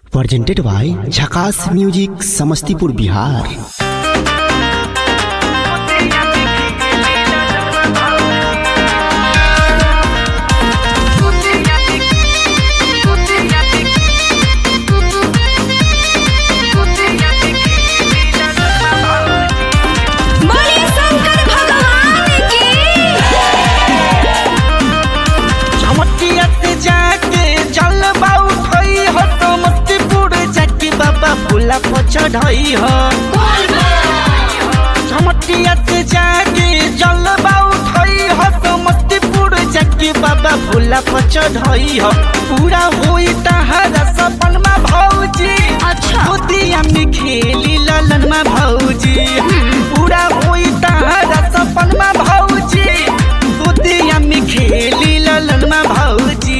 presented by Jhakas Music Samastipur Bihar बोले शंकर भगवान की चमटिया से जाके जल उठई हो समस्तीपुर जाके बाबा भोला पर चढ़ई हो चमटिया से जाके जल उठई हो समस्तीपुर जाके बाबा भोला पर चढ़ई हो पूरा होई तहरा सपन में भौजी अच्छा। गोदिया में खेली ललन में भौजी पूरा होई तहरा सपन में भौजी गोदिया में खेली ललन में भौजी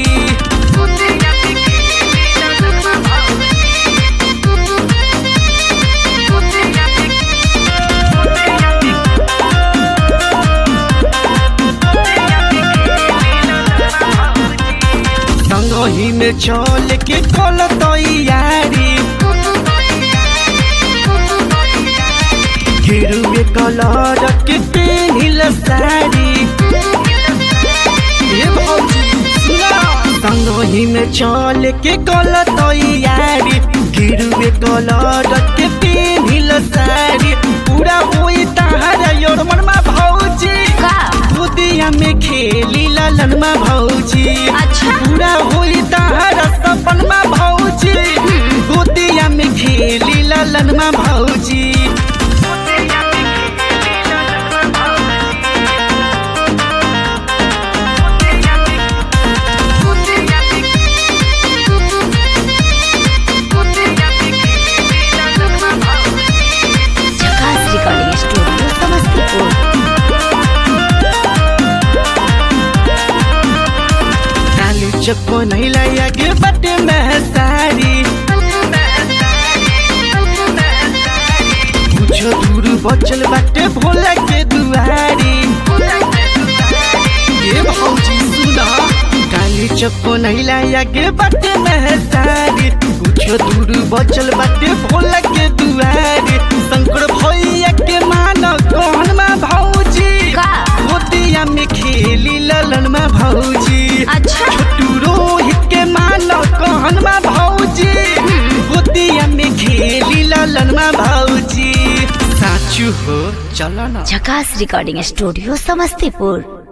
संगही में चल के कल तैयारी गिरुए कलर के पेनिल साड़ी ए भौजी सुना संगही में चल के कल तैयारी गिरुए कलर के पेनिल साड़ी पूरा होई तहारा योर मनमा भौजी का गोदिया में खेली ललन में भौजी अच्छा। पूरा होई तहारा सपन में भौजी गोदिया में खेली ललन में भौजी झकास रिकॉर्डिंग स्टूडियो समस्तीपुर काली चप्पो नहीं लाया के बटे में सारी कुछ दूर बचल बाटे भोला के दुआरी ये भौजी सुना काली चप्पो नहीं लाया के बटे में सारी कुछ दूर बचल बाटे भोला के दुआरी शंकर भैया के मानो कौन में भौजी का गोदिया में खेली ललन में भौजी अच्छा। छोटू रोहित के मानो कहन में भौजी गोदिया में खेली ललन में भौजी साचू हो चलो ना झकास रिकॉर्डिंग स्टूडियो समस्तीपुर